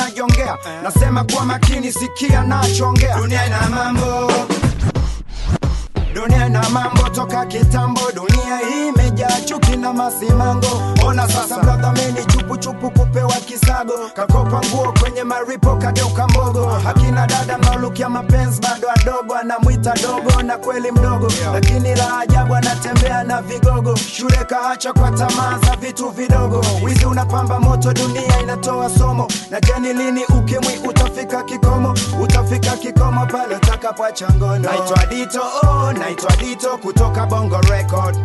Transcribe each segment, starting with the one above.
najongea nasema kwa makini sikia nachongea dunia ina mambo dunia na mambo toka kitambo dunia hii imejaa chuki na masimango ona sasa brother meni chupu chupu kupewa kisago kakopa nguo kwenye maripo kageuka mbogo akina dada mnaolukia mapenzi bado adogo anamwita dogo na kweli mdogo lakini la ajabu anatembea na vigogo shule kaacha kwa tamaa za vitu vidogo wizi unapamba moto dunia inatoa somo na jeni lini ukimwi utafika kikomo utafika kikomo pale utakapoacha ngono naitwa dito oh, naitwa dito kutoka bongo record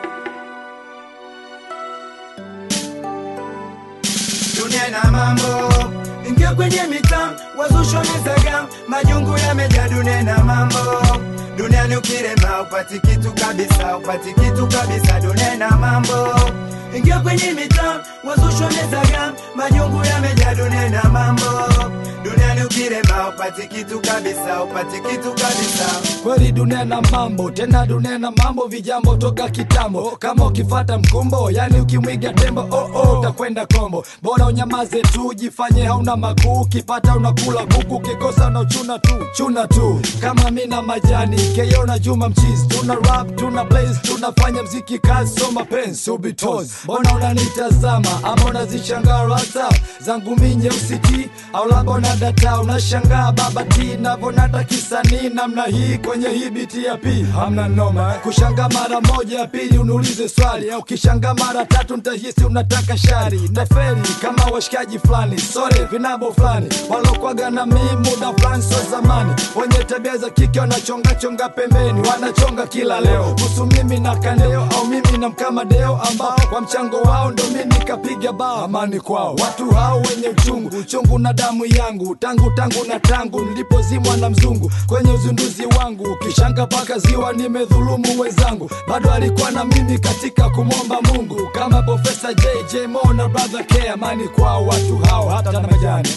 dunia ina mambo ingia kwenye mitam wazusho mizagam majungu yamejaa dunia na mambo duniani ukirema upati kitu kabisa upati kitu kabisa dunia na mambo ingia kwenye mitam wazusho mizagam majungu yamejaa dunia na mambo duniani ukirema upati kitu kabisa upati kitu kabisa kweli dunia na mambo tena dunia na mambo vijambo toka kitambo kama ukifata mkumbo yani ukimwiga tembo oh, oh, utakwenda kombo bora unyamaze tu jifanye hauna makuu ukipata unakula kuku ukikosa unachuna tu chuna tu kama mi na majani keyo na juma mchizi tuna rap tuna blaze tunafanya mziki kazi so mapenzi ubitos mbona unanitazama ama unazishangaa rasa zangu mi nyeusi ti au labda unadata unashangaa baba ti navonata kisanii namna hii kwenye hii biti ya pi hamna noma kushanga mara moja ya pili uniulize swali au kishanga mara tatu ntahisi unataka shari naferi kama washikaji fulani sore vinabo fulani walokwaga na mii muda fulani so zamani wenye tabia za kike wanachongachonga pembeni wanachonga kila leo kuhusu mimi na kandeo au mimi na mkamadeo ambao kwa mchango wao ndo mi nikapiga bao amani kwao watu hao wenye uchungu uchungu na damu yangu tangu tangu na tangu nilipozimwa na mzungu kwenye uzinduzi wangu kishanga paka ziwa nimedhulumu wenzangu bado alikuwa na mimi katika kumwomba mungu kama profesa jj mo na brother k amani kwao watu hao hata na majani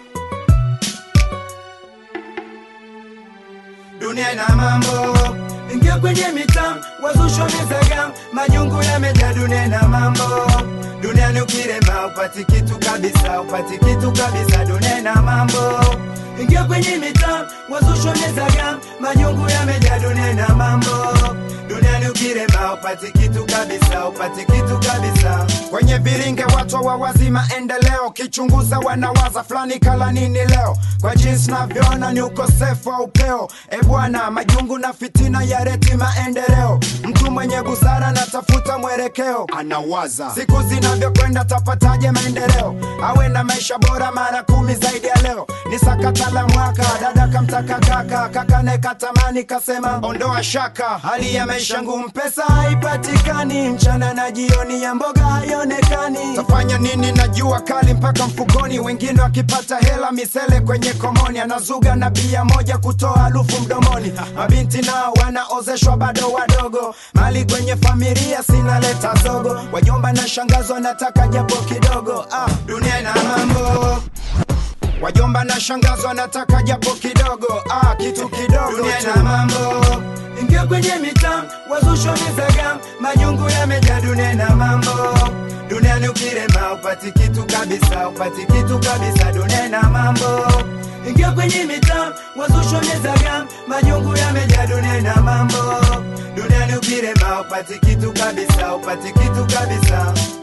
dunia ina mambo ingia kwenye mitam wazusho mizagam majungu yamejaa dunia na mambo duniani ukirema upati kitu kabisa upati kitu kabisa dunia na mambo ingia kwenye mitam wazusho mizagam majungu yamejaa dunia na mambo duniani ukirema upati kitu kabisa upati kitu kabisa kwenye viringe watu wawazi maendeleo kichunguza wanawaza fulani kala nini leo kwa jinsi navyoona ni ukosefu wa upeo e bwana majungu na fitina ya reti maendeleo mtu mwenye busara natafuta mwelekeo anawaza siku zinavyokwenda tapataje maendeleo awe na maisha bora mara kumi zaidi ya leo ni sakata la mwaka dada kamtaka kaka kaka nekatamani kasema ondoa shaka hali ya maisha ngumu pesa haipatikani mchana na jioni ya mboga haionekani tafanya nini na jua kali mpaka mfukoni wengine wakipata hela misele kwenye komoni anazuga na bia moja kutoa harufu mdomoni mabinti nao wanaozeshwa bado wadogo mali kwenye familia sinaleta zogo wajomba na shangazo wanataka japo kidogo ah, dunia ina mambo wajomba na shangazo wanataka japo kidogo ah, kitu kidogo dunia ina mambo ingia kwenye mitam wazusho mizagam majungu yamejaa dunia na mambo duniani ukirema upati kitu kabisa upati kitu kabisa dunia na mambo ingia kwenye mitam wazusho mizagam majungu yamejaa dunia na mambo duniani ukirema upati kitu kabisa upati kitu kabisa